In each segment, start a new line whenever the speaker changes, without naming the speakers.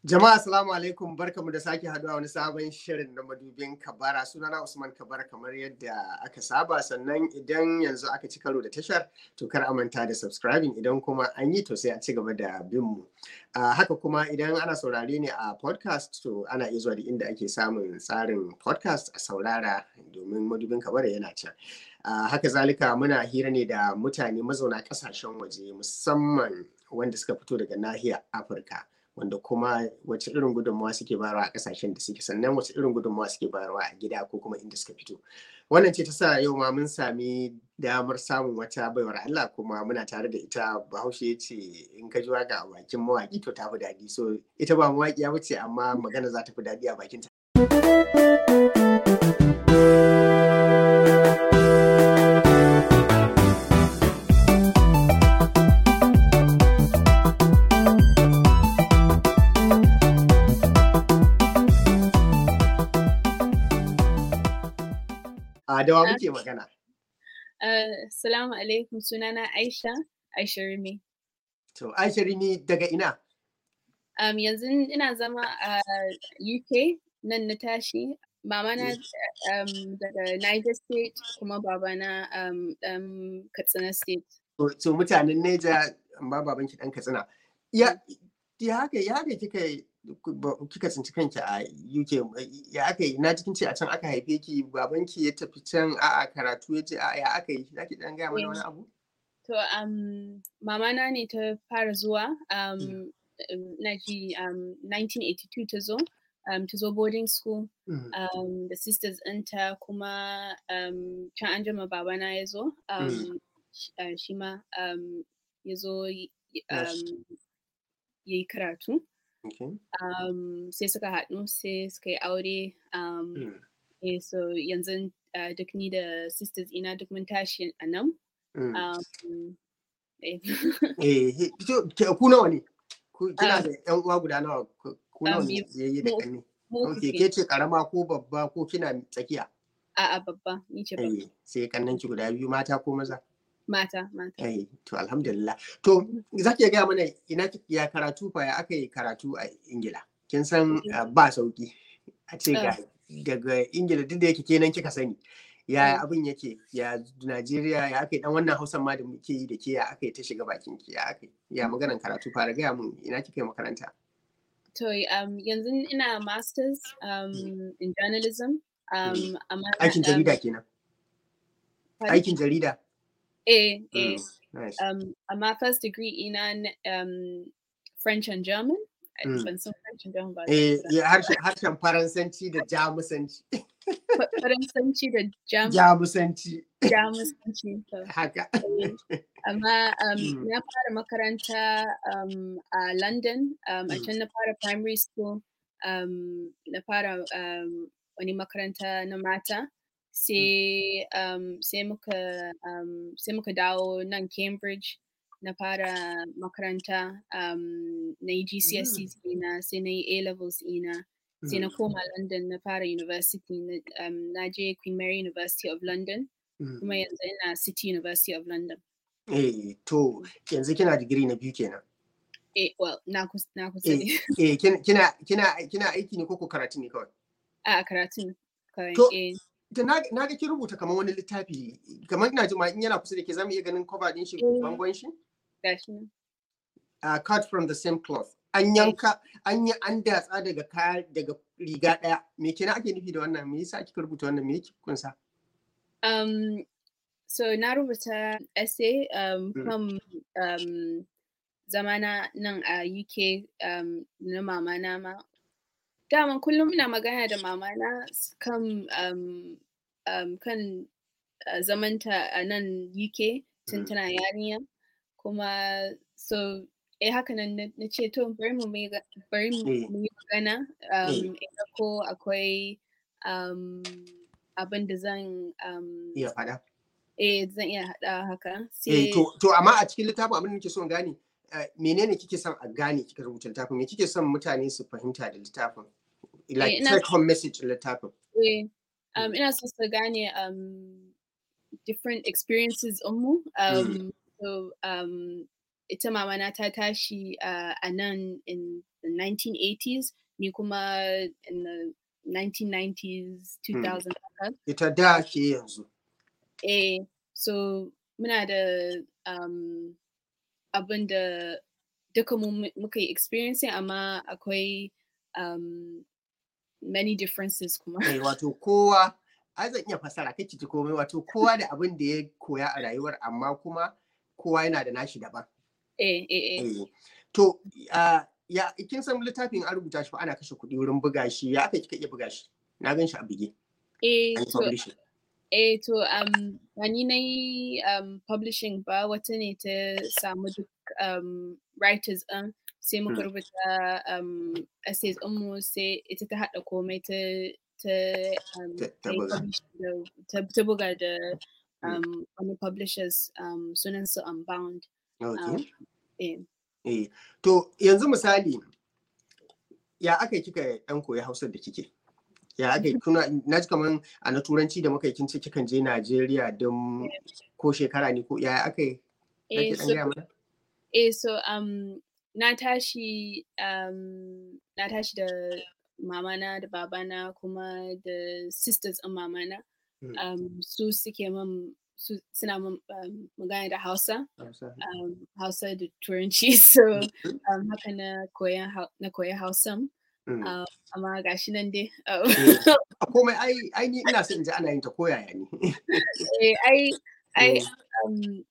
Jama'a assalamu alaikum barkamu da sake haduwa wani sabon shirin na madubin kabara sunana Usman Kabara kamar yadda aka saba sannan idan yanzu aka ci karo da tashar to kar a manta da subscribing idan kuma an yi to sai a ci gaba da bin mu. haka kuma idan ana saurare ne a podcast to ana iya zuwa da inda ake samun tsarin podcast a saurara domin madubin kabara yana can. Uh, haka zalika muna hira ne da mutane mazauna kasashen waje musamman wanda suka fito daga nahiyar Afirka. wanda kuma wace irin gudunmawa suke bayarwa a kasashen da suke sannan wace irin gudunmawa suke bayarwa a gida ko kuma inda suka fito wannan ce ta sa yau ma mun sami damar samun wata baiwar Allah kuma muna tare da ita bahaushe ya ce in ka ji waka a bakin mawaki to ta fi daɗi so ita ba mawaƙiya ba ce amma magana za ta fi daɗi a bakinta. A dawa muke magana.
Assalamu alaikum sunana Aisha, Aisha Rimi.
To, Aisha Rimi daga ina?
Um, yanzu ina zama a UK nan na tashi. Mama na um, daga Niger State kuma babana um, um, Katsina State.
To, so, mutanen Neja amma babanki ɗan Katsina. Ya, ya haka ya haka kika kika tsinci kanki a UK ya aka yi na cikin ce a can aka haife ki babanki ya tafi can a karatu ya ce a ya aka yi zaki dan gaya mana wani abu
to um mama na ne ta fara zuwa um na ji um 1982 ta zo um ta zo boarding school um the sisters ɗinta kuma um can an jima babana ya zo um shi ma um ya zo um ya yi karatu
Okay.
Um, sai suka haɗu sai suka yi aure um, mm. eh, so yanzu uh, duk ni da sisters ina duk mun tashi a nan mm. um,
eh. eh, ku nawa ne kina da yan uwa guda nawa ku nawa ne yayi da kanni okay ke ce karama ko babba ko kina tsakiya
a a babba ni ce babba
sai kannan ki guda biyu mata ko maza
mata mata
eh to alhamdulillah to zaki gaya mana ina ya karatu fa ya aka yi karatu a ingila kin san ba sauki a ce ga daga ingila duk da yake kenan kika sani ya abin yake ya najeriya ya aka yi dan wannan hausan ma da muke yi da ke ya aka yi ta shiga bakin ki ya aka ya maganan karatu fara gaya mun ina kika yi makaranta
to um, yanzu ina masters um, in journalism um,
aikin jarida kenan aikin jarida
Eh, eh. Nice. Um, my first degree ina um, French and German.
Mm.
Ban san French and German ba.
Eh, harshen Faransanci da Jamusanci.
Faransanci da
Jamusanci.
Jamusanci.
Haka.
Amma um, na fara makaranta um, a London, um, a can na fara primary school, um, na fara um, wani makaranta na mata. sai um, sai muka um, sai muka dawo nan Cambridge na fara makaranta um, na yi GCSEs ina sai na yi A levels ina sai na koma London na fara university na, um, na je Queen Mary University of London kuma yanzu ina City University of London.
Eh to yanzu kina digiri na biyu kenan.
Eh well na kusa na kusa
eh, eh kina kina kina aiki ne ko ko karatu ne kawai?
A karatu kawai.
To na ga ki rubuta kamar wani littafi kamar ina jima in yana kusa da ke zamu iya ganin cover din shi bangon shi
gashi
uh, cut from the same cloth an yanka an yi an datsa daga kaya daga riga daya me kenan ake nufi da wannan me yasa kika rubuta wannan me yake kunsa
um so na rubuta essay um kan um zamana nan a UK um, na mama na ma daman kullum ina magana da mama na kan um, um, kan uh, zamanta a nan UK tun tana yarinya kuma so eh haka nan na ce to bari mu bari mu yi magana um, ko akwai um, abin da zan um,
iya faɗa
eh zan iya haɗa haka
eh to to amma a cikin littafin abin da nake son gane menene kike son a gane kika rubuta littafin me kike son mutane su fahimta da littafin like
ina-
take home message littafin
Eh, um, ina so su gane um, different experiences mu. Um, so, um, ita mama na ta tashi uh, a nan in the 1980s ni kuma in the 1990s 2000 haka
ita da ke yanzu
eh so muna da um, abin da duka mu mu- muka yi experiencing amma akwai um, many differences kuma
Eh, wato kowa ai zan iya fasara kai ki ji komai wato kowa da abin da ya koya a rayuwar amma kuma kowa yana da nashi daban
eh eh eh
Eh, to ah, ya kin san littafin an rubuta shi fa ana kashe kuɗi wurin buga shi ya aka kika iya buga shi na gan shi a bige
eh
an yi
to
publishing
eh to um ba ni na yi um, publishing ba wata ne ta samu duk um, writers ɗin sai muka
Mm.
rubuta um, essays ɗinmu sai ita ta haɗa komai ta ta um,
Ta- ta
ta yi
buga.
publishing da- ta ta buga da
Mm.
um, wani publishers um, sunan su Unbound.
okay.
Eh.
Eh, to yanzu misali ya aka yi kika dan koyi Hausa da kike? Ya aka yi kuna na ji kaman a na turanci da muka yi kin ce kikan je Najeriya don ko shekara ne ko ya aka yi?
Eh,
Zaki dan
so,
gaya mana?
eh, so um, na tashi um, na tashi da mamana da babana kuma da sisters ɗin mamana
Mm.
um, su suke min su suna min um, magana da Hausa
Hausa.
um, Hausa da Turanci so
Mhm.
um, haka na koya Hau- na koya Hausan
Mm.
um, amma gashi nan dai um,
Eh, a komai ai ai ni ina son in ji ana yin ta koyaya ne.
eh, ai ai
Mm.
um,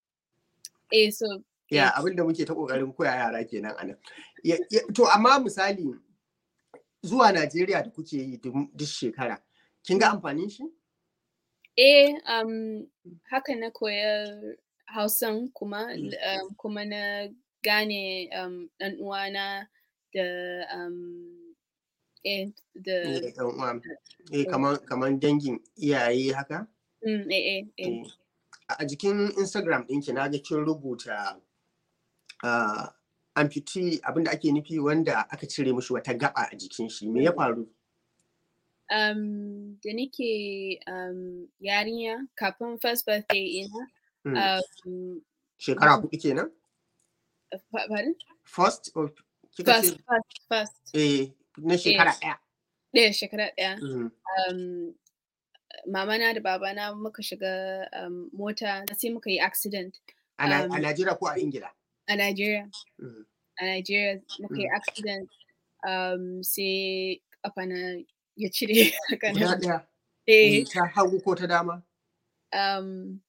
eh so
Ya abin da muke ta kokarin koya yara kenan anan. Ya- ya- To amma misali zuwa Najeriya da kuke yi duk duk shekara kin ga amfanin shi?
Eh, um, haka na koya Hausan kuma, um, kuma na gane um, ɗan uwana da um, eh, da
Eh, ɗan uwa. Eh, kaman kaman dangin iyaye haka?
mm, eh, eh, eh.
Eh, a jikin instagram ɗinki na ga kin rubuta uh, amputee abinda ake nufi wanda aka cire mishi wata gaba a jikin shi me ya faru
Um, da nake um, yarinya kafin first birthday ina,
Hmm,
um,
shekara hudu kenan
pa- pardon?
first or kika
First,
ce
first, first,
eh na shekara ɗaya
ɗaya shekara ɗaya.
Hmm,
Um, mamana da babana muka shiga um, mota sai muka yi accident
a Na-
Um,
a Najeriya ko a Ingila
a Nigeria.
Hmm,
a Nigeria muka yi
Mm.
accident um, sai kafa na ya cire haka
guda
nan.
ɗaya
Eh,
eh, ta hagu ko ta dama
um,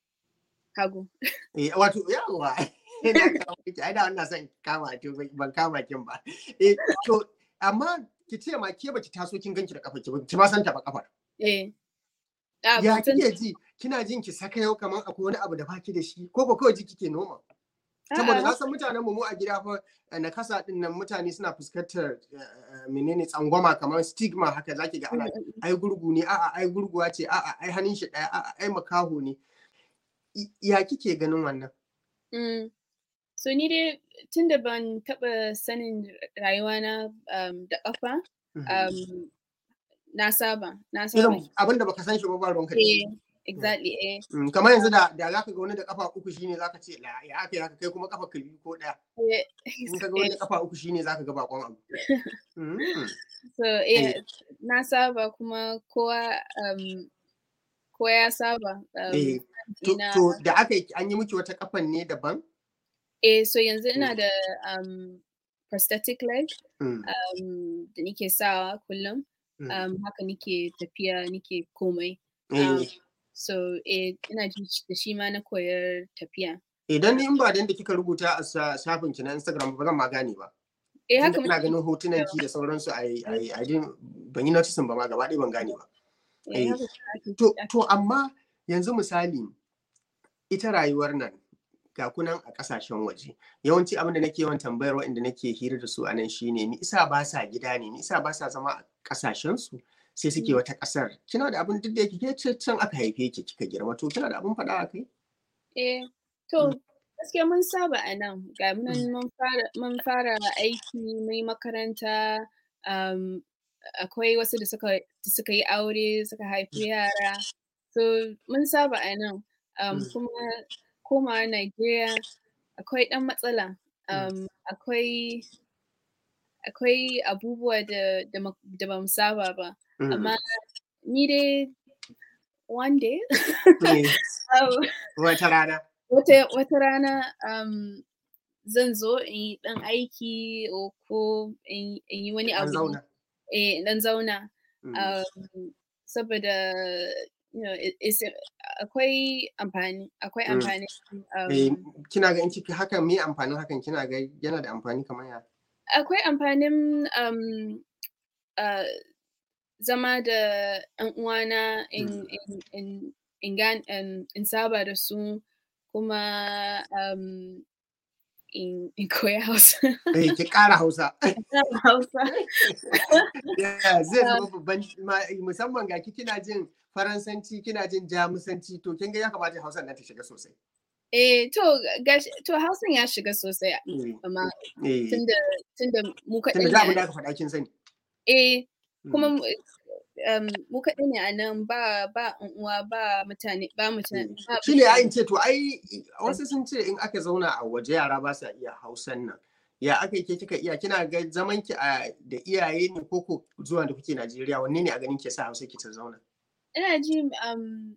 hagu.
eh wato yawa ina kawo miki ai da wannan son kama to ban kama kin ba eh to amma ki ce ma ke baki taso kin ganki da kafa ki ba ki ma san ta ba kafar
Eh. Ah,
ya
ban san-
kike ji kina jin ki saka yau kamar akwai wani abu da baki da shi ko ko kawai ji kike noma saboda
A'a.
na san mutanen mu mu a gida fa eh, na kasa din nan mutane suna fuskantar eh, eh, menene tsangwama kamar stigma haka zaki ga ana ai gurgu ne a'a ai gurguwa ce a'a ai hannun shi daya a'a ai makaho ne I- ya kike ganin wannan
Mm. So ni dai tun da ban taɓa sanin rayuwana um, da ƙafa, um, na saba, na saba.
irin abin da baka san shi ba ba ruwanka da shi
Eh, exactly, eh.
Mm, kamar yanzu da da zaka ga wani da kafa uku shine zaka ce la ya aka haka kai kuma kafa ka biyu ko daya
Eh,
in ka ga wani da kafa uku shine zaka ga bakon abu Mm,
So, eh, na saba kuma kowa um, kowa ya saba. Um,
eh to
ina-
to da aka yi an yi miki wata kafan ne daban
Eh, so yanzu ina da um, prosthetic leg
Mm,
um, da nike sawa kullum.
mm.
Um, haka nike tafiya nike komai.
Eh,
um, So, eh, ina ji da shi ma na koyar tafiya.
idan ni in ba dan da kika rubuta a sa- shafin ki na Instagram ba zan ma gane ba
Eh,
Tunda
haka
ina
muke-
ganin hotunan ki da sauransu ai ai ai din ban yi noticing ba ma gaba ɗaya ban gane ba
eh,
eh,
haka ake-
To,
ake-
to amma yanzu misali ita rayuwar nan ga kunan a kasashen waje yawanci abin da nake yawan tambayar waɗanda nake hira da su a nan shine ni isa ba sa gida ne ni isa ba sa zama a kasashen su sai suke
Mm.
wata kasar kina da abin duk da yake ke ce can aka haife ki kika girma to kina da abin faɗa a kai
Eh, to gaskiya mun saba a nan. Ga mu nan mun fara mun fara aiki, mun yi makaranta, um, akwai wasu da suka da suka yi aure, suka haifi yara. So mun saba a nan. Um,
Mm.
kuma komawa Najeriya akwai ɗan matsala.
Mm.
Um, akwai akwai abubuwa da da ma- da ba mu saba ba
Mm.
amma ni dai one day
Eh,
um,
Wata rana.
wata wata rana um, zan zo in yi ɗan aiki o ko in in yi wani
An
abu
zauna.
eh in ɗan zauna
Mm.
um, saboda you know it- it's akwai amfani akwai
Mm.
amfani
Eh,
um,
kina ga in kika hakan me amfanin hakan kina ga yana da amfani kamar ya?
akwai amfanin um, uh, zama da ‘yan uwana in,
Mm.
in, in, in, gan- in, in saba da su kuma um, in, in koya Hausa.
Eh, ki ƙara Hausa.
Hausa.
Yeah, zai zama babban ma- musamman ga ki kina jin Faransanci kina jin Jamusanci to kin ga ya kamata Hausa nan ta shiga sosai.
Eh, to, gashi, to Hausan ya shiga sosai
Eh,
amma
eh,
tunda, tunda mu kaɗai
tunda
ne
da
a
abin da aka faɗa kin sani.
Eh,
Mm.
kuma mu- um, mu kaɗai ne a nan ba ba ƴan uwa ba mutane ba mutane ba
shi ne
mutane.
in ce to ai wasu sun ce in aka zauna a waje yara ba sa iya hausan nan ya aka yi ke kika iya kina ga zaman ki a da iyaye ne ko ko zuwa da kuke Najeriya wanne ne a ganin ke sa hausa ki ta zauna
ina ji um,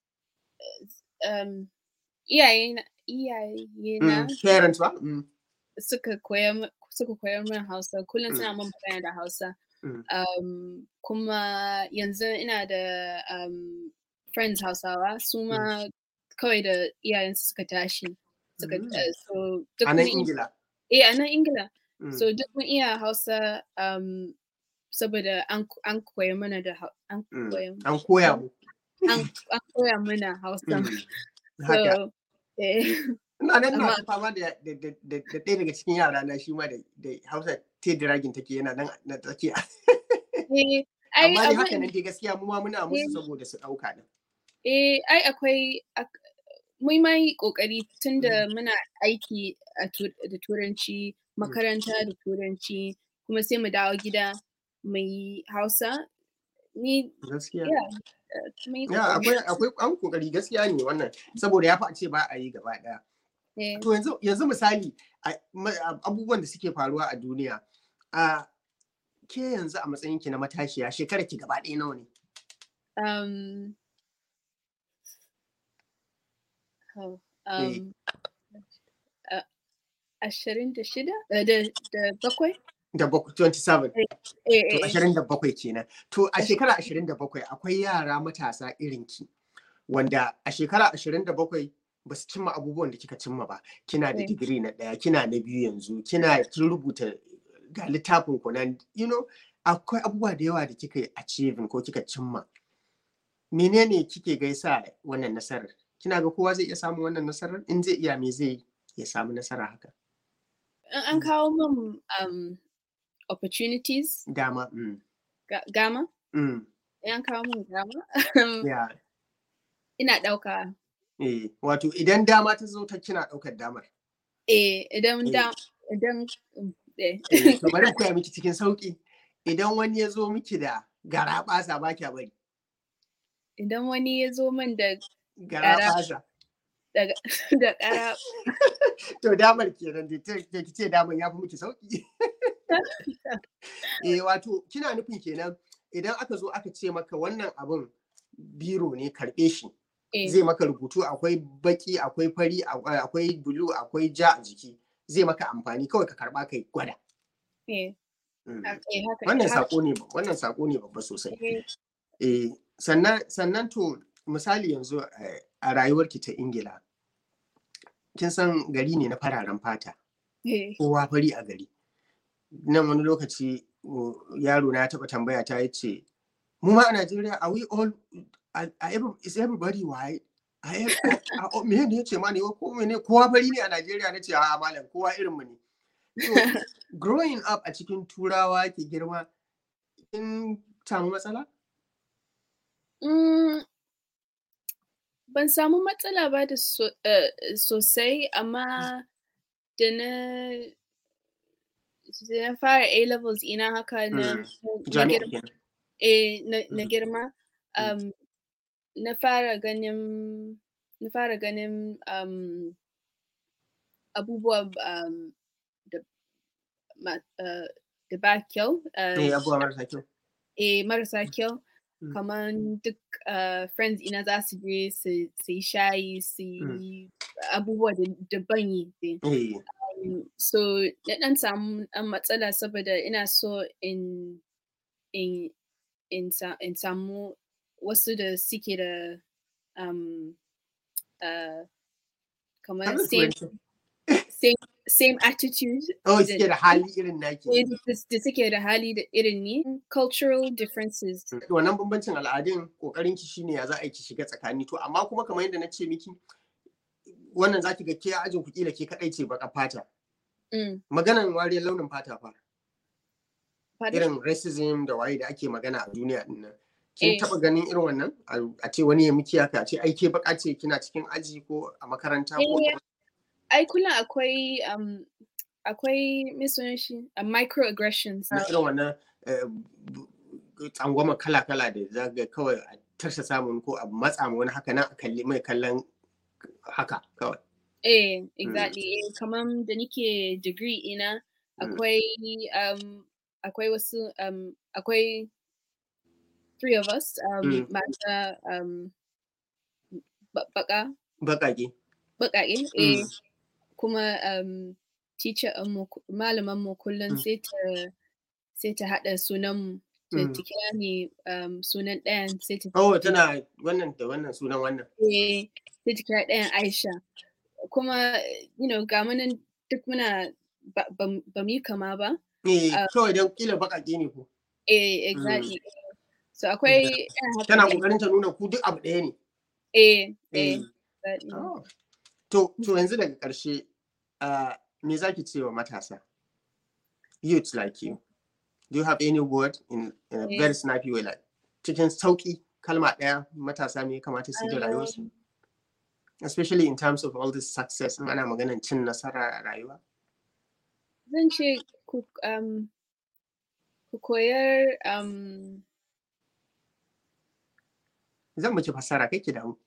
um, iyaye na iyaye na
Mm, parents ba Mm,
suka koya min- suka koyar min Hausa kullum
Mm.
suna min magana da Hausa
Mm.
um, kuma yanzu ina da um, friends Hausawa su ma kawai da iyayensu suka tashi suka
Mm.
uh, so duk
a nan
mun-
Ingila
eh a nan Ingila
Mm,
so duk mun iya Hausa um, saboda an an koya mana da Hau- an
mm.
koya
an koya mu
an an koya mana Hausa
Mm, haka
so eh
ina nan na
amma-
ta fama da da da da da ɗaya daga cikin yara na shi ma da da Hausa te diragin take yana nan na take
eh ai
amma dai haka
abin
nan dai gaskiya mu ma muna musu
Eh.
saboda su ɗauka din
Eh, ai akwai ak- mun ma yi ƙoƙari tunda muna aiki a tu- da turanci, makaranta da turanci, kuma sai mu dawo gida mu yi Hausa. Ni,
gaskiya
yeah, uh, mun yi
Ya
ƙoƙari.
akwai akwai an kokari gaskiya ne wannan saboda ya fi a ce ba a yi gaba ɗaya.
Eh,
To yanzu yanzu misali a- ma- a- abubuwan da suke faruwa a duniya a ke yanzu a matsayin ki na matashiya shekarar ki gaba ɗaya nawa ne?
um, oh,
Eh.
um, uh, ashirin da shida? Uh, da da bakwai?
Da bakwai 27.
Eh,
To
eh, eh.
ashirin da bakwai kenan. To a shekara ashirin da bakwai akwai yara matasa irin ki wanda a shekara ashirin da bakwai ba su cimma abubuwan da kika cimma ba. Kina da
Eh.
digiri na ɗaya, kina na biyu yanzu, kina kin rubuta ga littafin ku nan, you know, akwai abubuwa da yawa da kika yi achieving ko kika cimma. Menene kike gaisa wannan nasarar? Kina ga kowa zai iya samun wannan nasarar? In zai iya me zai yi ya samu nasara haka?
In an kawo min um, opportunities,
Dama. Mm.
ga- gama,
Mm.
in an kawo min gama,
Yeah.
ina ɗauka.
Eh, wato idan dama ta zo ta kina ɗaukar damar.
Eh, idan
Eh.
da, idan, mm, eh.
Eh, to bari in koya miki cikin sauki. Idan wani ya zo miki da gara ɓasa ba kya bari.
Idan wani ya zo min da
Gara
Gara.
ɓasa.
da da ƙara,
To damar kenan da ta ki ce damar ya fi miki sauki. Eh, wato kina nufin kenan idan aka zo aka ce maka wannan abun biro ne karɓe shi.
eh,
Zai maka rubutu akwai baki, akwai fari, a- akwai bulu, akwai ja a jiki. Zai maka amfani kawai ka karɓa kai gwada.
eh,
Mm.
ha- eh, haka.
Wannan
haka,
sako ne wannan sako ne babba sosai.
eh,
Eh, sannan sannan to misali yanzu eh, a rayuwarki ta Ingila kin san gari ne na fararen fata
eh,
kowa fari a gari nan wani lokaci uh, yaro na taɓa tambaya ta ya ce mu ma a Najeriya are we all are, are every- is everybody white Are ev- a- a- me ne yace ma ne ko mene kowa fari ne a Najeriya nace a malam kowa irin mu ne so growing up a cikin turawa ki girma kin samu matsala
mm, ban samu matsala ba da so, eh, sosai amma da na da na fara A levels ina haka na,
Mm,
na
jami'a
girma
kenan
eh, na, na
Mhm.
girma
Mm.
um, na fara ganin na fara ganin um, abubuwa um, da ma, uh, da ba kyau.
Eh, abubuwa marasa kyau.
Eh, marasa kyau.
Mm.
Kamar duk uh, friends ina za su je su yi shayi su yi abubuwa da ban yi.
Eh.
Um, so, na ɗan samu ɗan matsala saboda ina so in in in sa in samu wasu da suke da um, uh, kamar
Har da
same
turanci.
same same attitude
Oh,
da
suke da hali irin naki.
eh, da da suke da hali da irin ni. Cultural differences.
Wannan bambancin al'adun kokarin ki shine ya za a yi ki shiga tsakani to amma kuma kamar yadda na ce miki wannan zaki ga ke ajin ku kila ke kadai ce baka fata.
Mm.
Maganan wariyar launin fata fa.
Pardon?
Irin racism da waye da ake magana a duniya din nan. Kin
Eh.
taba ganin irin wannan? A- A ce wani ya miki haka a ce ai ke baka ce kina cikin aji ko a makaranta ko
Eh, ai kullum akwai um, akwai me sunan shi a microaggressions.
na irin wannan eh, b- b- tsangwama kala-kala da za ga kawai a tarsa samun ko a matsa ma wani haka nan a kalli mai kallon haka kawai.
Eh, exactly. Eh, kamar da nike degree ina
Mm.
akwai um, akwai wasu um, akwai three of us um,
Mm.
mata um, ba- baka
Baƙaƙe.
baƙaƙe eh,
Mm.
kuma um, teacher mu malaman mu kullum
Mm.
sai ta sai ta haɗa sunan mu ta
Mm.
ta kira ni um, sunan ɗayan sai ta
Oh, tana wannan da wannan sunan wannan.
eh, sai ta kira ɗayan Aisha kuma you know ga mu nan duk muna ba ba ba mu yi kama ba
Eh,
Ah.
kawai don kila baƙaƙe ne ku.
eh exactly so akwai irin haka
Tana
ne.
ƙoƙarin ta nuna ku duk abu ɗaya ne.
eh eh
Eh.
exactly.
Oh. To, to yanzu daga ƙarshe, ah, me za ki ce wa matasa? Youth like you. Do you have any word in, in a
Eh.
very snappy way like cikin sauƙi kalma ɗaya matasa me ya kamata su yi da rayuwarsu? Especially in terms of all this success, in ana maganan cin nasara a rayuwa.
zan ce ku um, ku koyar um,
Zan miki fassara kai ki damu.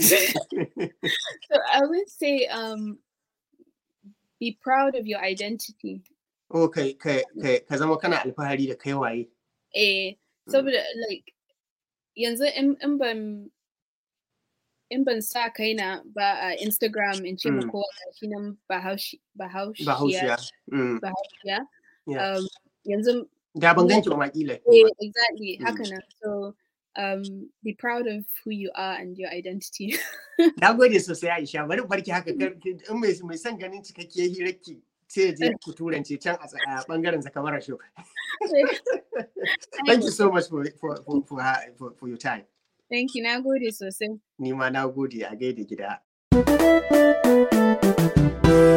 so I would say um, be proud of your identity
Oh, kai, kai, kai, ka zama kana alfahari da kai waye.
eh saboda like yanzu in in ban in ban sa kaina ba a Instagram in ce ma
Mm.
kowa gashi nan Bahaushe Bahaushiya
Bahaushiya. Mm.
Bahaushiya
Yeah.
um, yanzu
Da ban ganki ba ma kila.
Eh, exactly.
Mm.
Haka nan. So, um, be proud of who you are and your identity.
Na gode sosai Aisha, bari in barki haka kar- in mai mai son ganin cikakkiyar hirarki sai ya je ku turance can a tsa- a bangaren Zakamara show. Thank you so much for for for for, her- for, for your time.
Thank you. Na gode sosai.
Ni ma na gode a gaida gida.